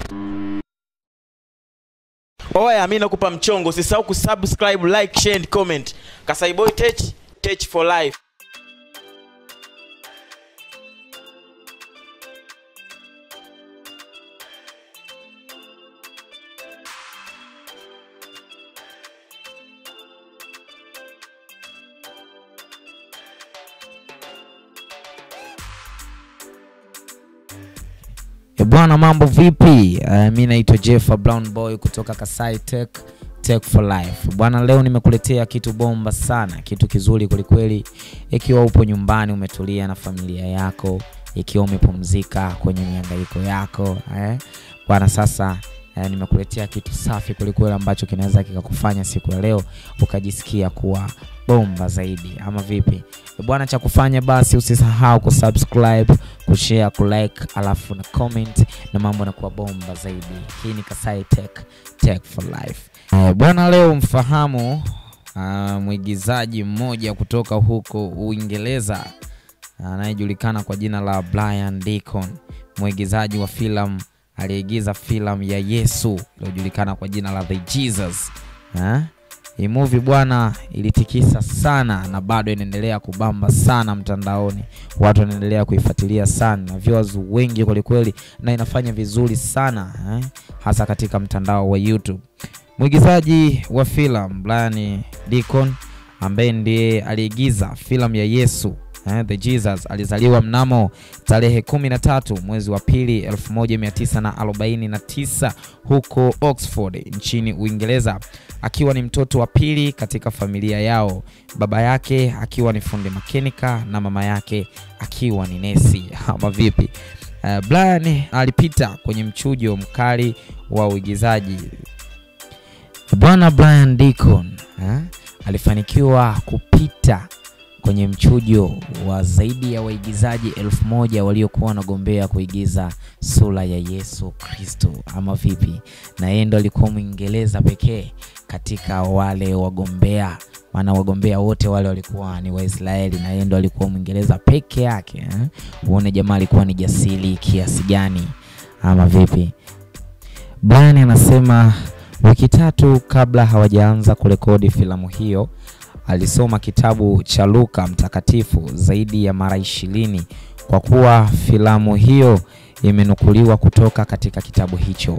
Oya, mi nakupa mchongo, usisahau kusubscribe, like, share and comment. Kasai Boy Tech, Tech for life. E bwana, mambo vipi? Uh, mi naitwa Jeff Brown Boy kutoka Kasai Tech Tech for Life. Bwana, leo nimekuletea kitu bomba sana, kitu kizuri kwelikweli. Ikiwa upo nyumbani umetulia na familia yako, ikiwa umepumzika kwenye mihangaiko yako eh? Bwana, sasa eh, nimekuletea kitu safi kwelikweli ambacho kinaweza kikakufanya siku ya leo ukajisikia kuwa bomba zaidi, ama vipi? E bwana, cha kufanya basi usisahau kusubscribe, kushare, kulike alafu na comment na mambo yanakuwa bomba zaidi. Hii ni Kasai Tech Tech for Life. Eh, bwana, leo mfahamu uh, mwigizaji mmoja kutoka huko Uingereza anayejulikana kwa jina la Brian Deacon, mwigizaji wa filamu aliyeigiza filamu ya Yesu iliyojulikana kwa jina la The Jesus eh? Hii movie bwana ilitikisa sana na bado inaendelea kubamba sana mtandaoni, watu wanaendelea kuifuatilia sana na viewers wengi kwelikweli, na inafanya vizuri sana eh? hasa katika mtandao wa YouTube. Mwigizaji wa filamu Brian Deacon ambaye ndiye aliigiza filamu ya Yesu eh, The Jesus alizaliwa mnamo tarehe 13 mwezi wa pili 1949 huko Oxford nchini Uingereza akiwa ni mtoto wa pili katika familia yao, baba yake akiwa ni fundi makenika na mama yake akiwa ni nesi ama vipi? Uh, Brian alipita kwenye mchujo mkali wa uigizaji. Bwana Brian Deacon eh, alifanikiwa kupita kwenye mchujo wa zaidi ya waigizaji elfu moja waliokuwa wanagombea kuigiza sura ya Yesu Kristo ama vipi, na yeye ndo alikuwa Mwingereza pekee katika wale wagombea, maana wagombea wote wale walikuwa ni Waisraeli na yeye ndo alikuwa Mwingereza peke yake eh? Uone jamaa alikuwa ni jasiri kiasi gani ama vipi? Brian anasema wiki tatu kabla hawajaanza kurekodi filamu hiyo alisoma kitabu cha Luka mtakatifu zaidi ya mara ishirini kwa kuwa filamu hiyo imenukuliwa kutoka katika kitabu hicho.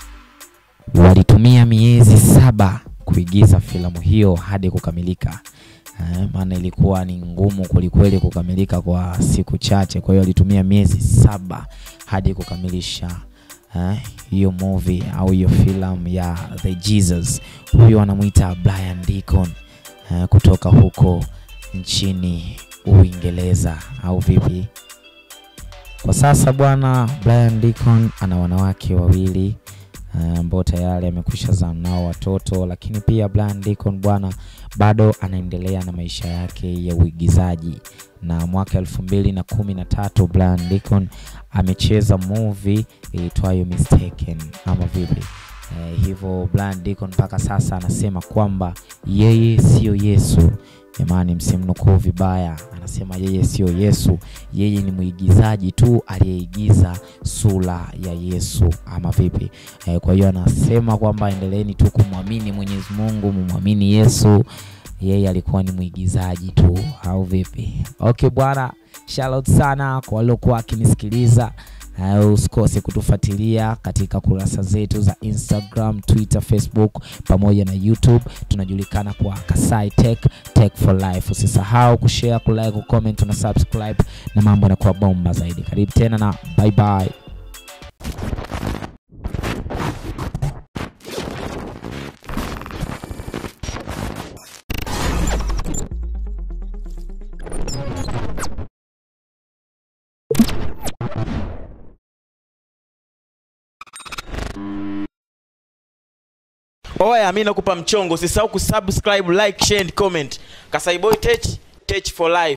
Walitumia miezi saba kuigiza filamu hiyo hadi kukamilika. Eh, maana ilikuwa ni ngumu kwelikweli kukamilika kwa siku chache, kwa hiyo alitumia miezi saba hadi kukamilisha eh, hiyo movie au hiyo filamu ya The Jesus. Huyo anamwita Brian Deacon uh, kutoka huko nchini Uingereza au vipi? Kwa sasa bwana Brian Deacon ana wanawake wawili ambao uh, tayari amekwisha zaa nao watoto, lakini pia Brian Deacon bwana bado anaendelea na maisha yake ya uigizaji, na mwaka elfu mbili na kumi na tatu Brian Deacon amecheza movie iitwayo Mistaken ama vipi? Eh, hivyo Brian Deacon mpaka sasa anasema kwamba yeye siyo Yesu. Jamani, msimnukuu vibaya, anasema yeye siyo Yesu, yeye ni mwigizaji tu aliyeigiza sura ya Yesu ama vipi? Eh, kwa hiyo anasema kwamba endeleeni tu kumwamini Mwenyezi Mungu, mumwamini Yesu, yeye alikuwa ni mwigizaji tu au vipi? Okay bwana, shout sana kwa waliokuwa wakinisikiliza. Uh, usikose kutufuatilia katika kurasa zetu za Instagram, Twitter, Facebook pamoja na YouTube. Tunajulikana kwa Kasai Tech Tech for Life. Usisahau kushare, kulike, kucomment na subscribe, na mambo yanakuwa bomba zaidi. Karibu tena na bye bye. Oya, mi nakupa mchongo, usisahau kusubscribe, like, share and comment. Kasai Boy Tech, Tech for life.